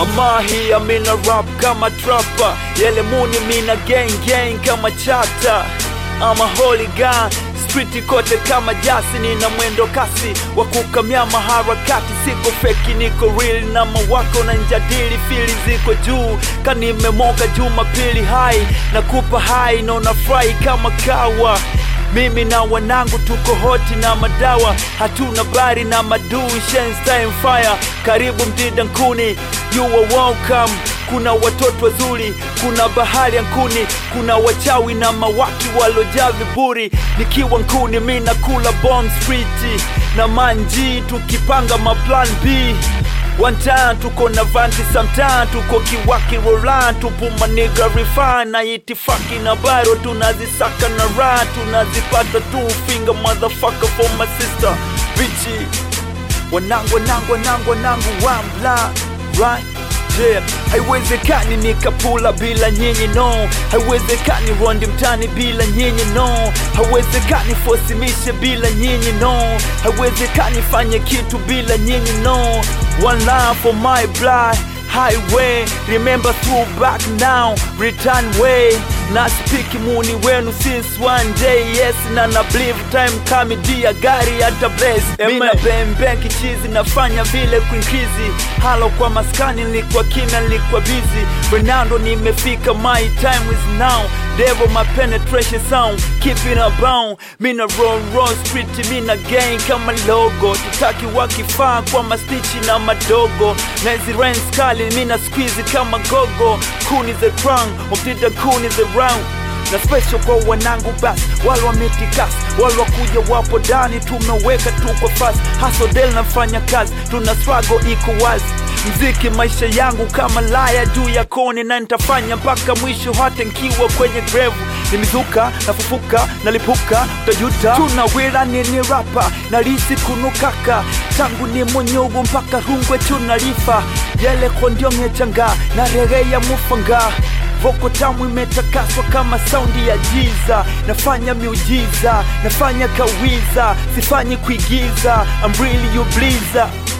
Mamahi amina rap kama trapper Yele muni mina gang gang kama chata I'm a hooligan street kote kama jasi nina mwendo kasi wa kukamia maharakati siko feki niko real na mawako na njadili fili ziko juu kanimemoka jumapili hai na kupa hai na unafurahi kama kawa mimi na wanangu tuko hoti na madawa hatuna bari na madui Shenstein fire karibu mdida nkuni you are welcome kuna watoto wazuri kuna bahari ya nkuni kuna wachawi na mawaki walojaa viburi nikiwa nkuni mi nakula bomb street na manji tukipanga maplan b One time tuko na vanti sometime tuko kiwaki rolan tupuma niga refine na itifaki na baro tunazisaka na ra tunazipata tu finger motherfucker for my sister bichi wanangu wanangu wanangu wanangu wambla right Yeah. Haiwezekani nikapula bila nyinyi no, haiwezekani rondi mtani bila nyinyi no, haiwezekani fosimishe bila nyinyi no, haiwezekani fanye kitu bila nyinyi no. One line for my blood highway, remember through back now, return way na spiki muni wenu since one day yes na na believe time kami dia gari hata blaze mina bembe kichizi nafanya vile kuinkizi halo kwa maskani nilikuwa kina nilikuwa busy Fernando nimefika my time is now devil my penetration sound keeping a bound mina roll roll street mina gang kama logo tutaki wakifaa kwa mastichi na madogo na hizi rents kali mina squeeze kama gogo kuni the crown mtida kuni the round na special kwa wanangu basi wale wametikas wale wakuja wapo ndani tumeweka tu kwa fast hasodel nafanya kazi tuna struggle iko wazi mziki maisha yangu kama laya juu ya koni na nitafanya mpaka mwisho hata nkiwa kwenye grave nimezuka nafufuka nalipuka utajuta tunawira nini rapa nalisi kunukaka tangu ni munyugu mpaka rungwe tunalifa yele kondiongechanga na regeya mufanga voko tamu imetakaswa kama saundi ya jiza nafanya miujiza nafanya kawiza sifanyi kuigiza I'm really you bliza